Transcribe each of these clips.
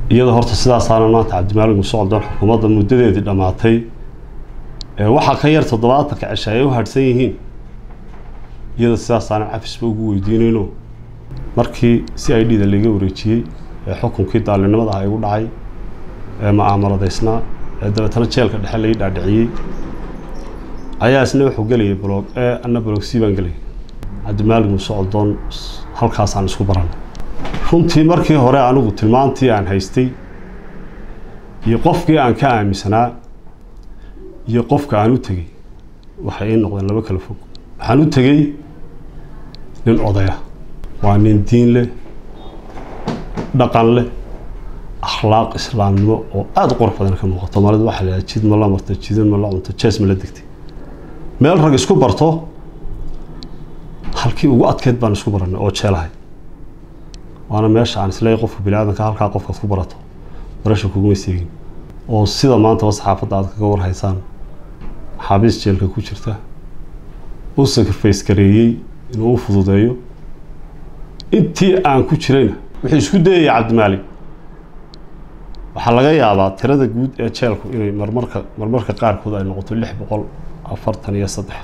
iyadoo horta sidaasaana maanta cabdimaalig muuse coldoon xukuumadda muddadeedii dhammaatay ee waxaa ka yar toddobaatanka cisha ay u hadhsan yihiin iyadoo sidaasaana cafisba ugu weydiinayno markii si i d da laiga wareejiyey ee xukunkii daalinimada ah igu dhacay ee ma'aamaradeysnaa ee dabeetana jeelka dhexe lai dhaadhiciyey ayaa isna wuxuu gelayay blog e anna blog c baan gelayay cabdimaalig muuse coldoon halkaasaan isku baranay runtii markii hore anigu tilmaantii aan haystay iyo qofkii aan ka aaminsanaa iyo qofka aan u tegey waxay ii noqdeen laba kala fog waxaan u tegey nin odaya waa nin diin leh dhaqan leh akhlaaq islaamnimo oo aada u qurux badan ka muuqato maalida waxaa la yidhaha jid ma la marto jidin ma la cunto jees ma la degtay meel rag isku barto halkii ugu adkeyd baan isku baranay oo jeelahay waana meesha aan isleeyahay qofka bini aadanka halkaa qofkaad ku barato barasha kuguma seegin oo sida maantaba saxaafadda aad kaga warhaysaan maxaabiis jeelka ku jirta u sacriface gareeyey inuu u fududeeyo intii aan ku jirayna wuxuu isku dayaya cabdimaalig waxaa laga yaabaa tirada guud ee jeelku inay marmarka marmarka qaarkood ay noqoto lix boqol afartan iyo saddex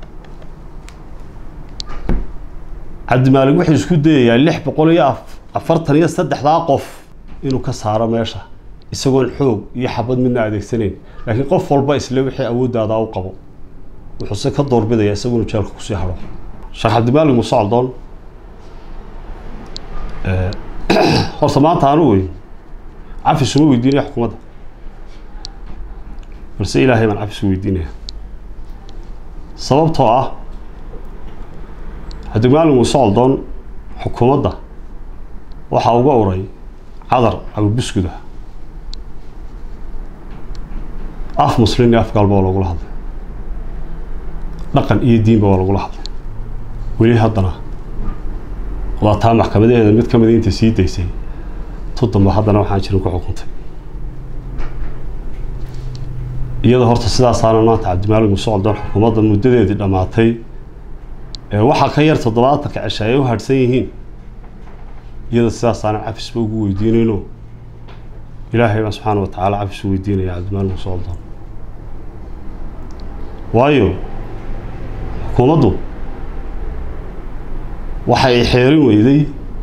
cabdimaalig wuxuu isku dayayaa lix boqol iyo afartan iyo saddexdaa qof inuu ka saaro meesha isagoon xoog iyo xabad midna adeegsanayn laakiin qof walba isle wixii awooddaada u qabo wuxuuse ka doorbidaya isaguna jeelka kusii haro sheekh cabdimaalig muuse coldoon horta maanta anu wey cafis uma weydiinaya xukuumadda balse ilaahay baan cafis u weydiinaya sababtoo ah cabdimaalig muuse coldoon xukuumadda waxaa uga uray cadar abubusguda af muslin iyo af gaalba waa lagula hadlay dhaqan iyo diinba waa lagula hadlay weli haddana waa taa maxkamadeeda mid ka mida inta sii daysay tudamba haddana waxaan jirin ku xukuntay iyadoo horta sidaasaana maanta cabdimaalig muuse coldoon xukuumadda muddadeedii dhammaatay ee waxaa ka yar toddobaatanka cisha ay u hadhsan yihiin iyadoo sidaasaana cafisba ugu weydiinayno ilaahay baan subxaana wa tacaala cafis u weydiinaya cabdimaalig muuse coldoon waayo xukuumaddu waxay xeerin weyday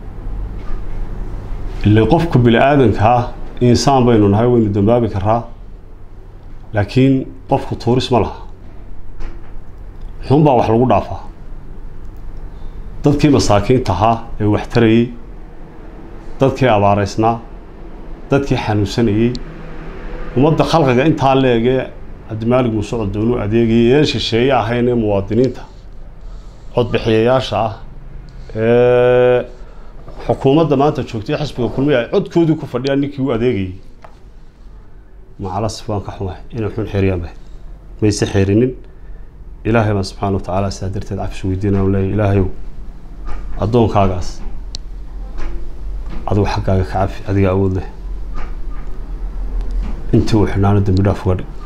ile qofka bini aadankaa insaan baynu nahay waynu dambaabi karaa laakiin qofku tuuris ma laha xun baa wax lagu dhaafaa dadkii masaakiinta ahaa ee wax tarayey dadkii abaareysnaa dadkii xanuunsanayey ummadda khalqiga intaa leegee cabdimaalig muuse coldoon u adeegayay een shisheeye ahayn ee muwaadiniinta codbixiyayaasha ah ee xukuumadda maanta joogtay xisbiga kulmiya ay codkoodii ku fadhiyaan ninkii u adeegayay macalasif waan ka xumahay inay xun xeeriyaan bahay mayse xeerinin ilaahay baan subxaana wa tacaala sidaa darteed cafis weydiinaya u leeyahy ilaahayow addoonkaagaas adigu xaggaaga ka cafi adiga awood leh intii uu xidhnaano dambi dhaaf uga dhig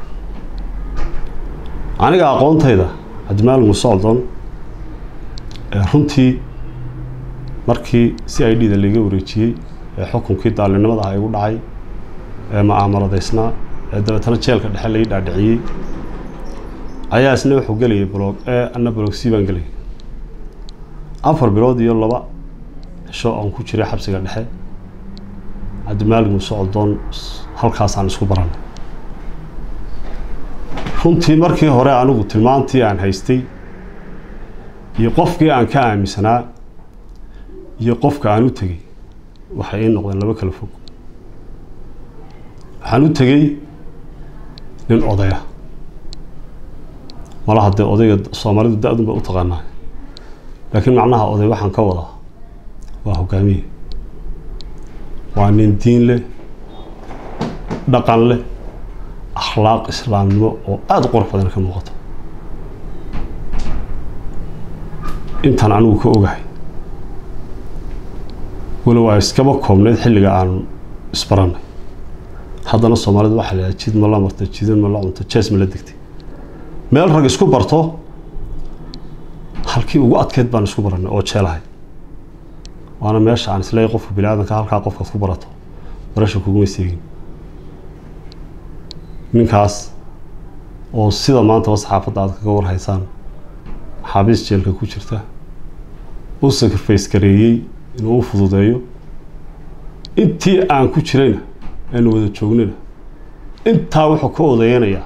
aniga aqoontayda cabdimaalig muuse coldoon runtii markii si i d da laiga wareejiyey ee xukunkii daalinimada ah igu dhacay ee ma'aamaradeysnaa ee dabeetana jeelka dhexe lai dhaadhiciyey ayaa isna wuxuu gelayay blog e anna blog c baan gelayay afar bilood iyo laba cisho aan ku jiray xabsiga dhexe cabdimaalig muuse coldoon halkaasaan isku baranay runtii markii hore anigu tilmaantii aan haystay iyo qofkii aan ka aaminsanaa iyo qofka aan u tegey waxay ii noqdeen laba kala fog waxaan u tegey nin odaya malaha dee odayga soomaalidu da-dun ba u taqaanaa laakiin macnaha oday waxaan ka wadaa waa hogaamiye waa nin diin leh dhaqan leh akhlaaq islaamnimo oo aada u qurux badan ka muuqato intaan anigu ka ogahay walow ay iskaba koobneyd xilliga aan isbaranay haddana soomaalidu waxaa la yidhaha jid ma la marto jidin ma la cunto jees ma la degtay meel rag isku barto halkii ugu adkeyd baan isku baranay oo jeelahay waana meesha aan isleeyahay qofka bini aadanka halkaa qofkaad ku barato barasha kuguma seegin ninkaas oo sida maantaba saxaafadda aad kaga warhaysaan maxaabiis jeelka ku jirta u sacriface gareeyey inuu u fududeeyo intii aan ku jirayna aanu wada joognayna intaa wuxuu ka odayanayaa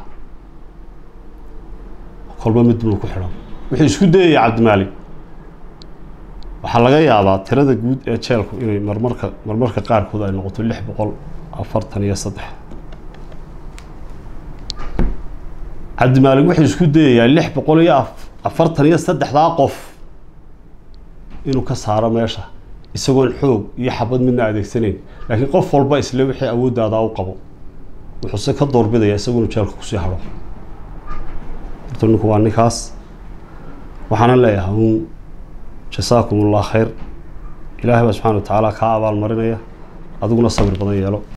kolba mid buu ku xidhan wuxuu isku dayaya cabdimaalik waxaa laga yaabaa tirada guud ee jeelku inay marmarka marmarka qaarkood ay noqoto lix boqol afartan iyo saddex cabdimaalik wuxuu isku dayayaa lix boqol iyo afartan iyo saddexdaa qof inuu ka saaro meesha isagoon xoog iyo xabad midna adeegsanayn laakiin qof walba isle wixii awooddaada u qabo wuxuuse ka doorbidaya isaguna jeelka kusii haro horta ninku waa ninkaas waxaana leeyahay uun jasaakum ullah khayr ilaahay baa subxana wa tacaala kaa abaal marinaya adiguna sabir badan yeelo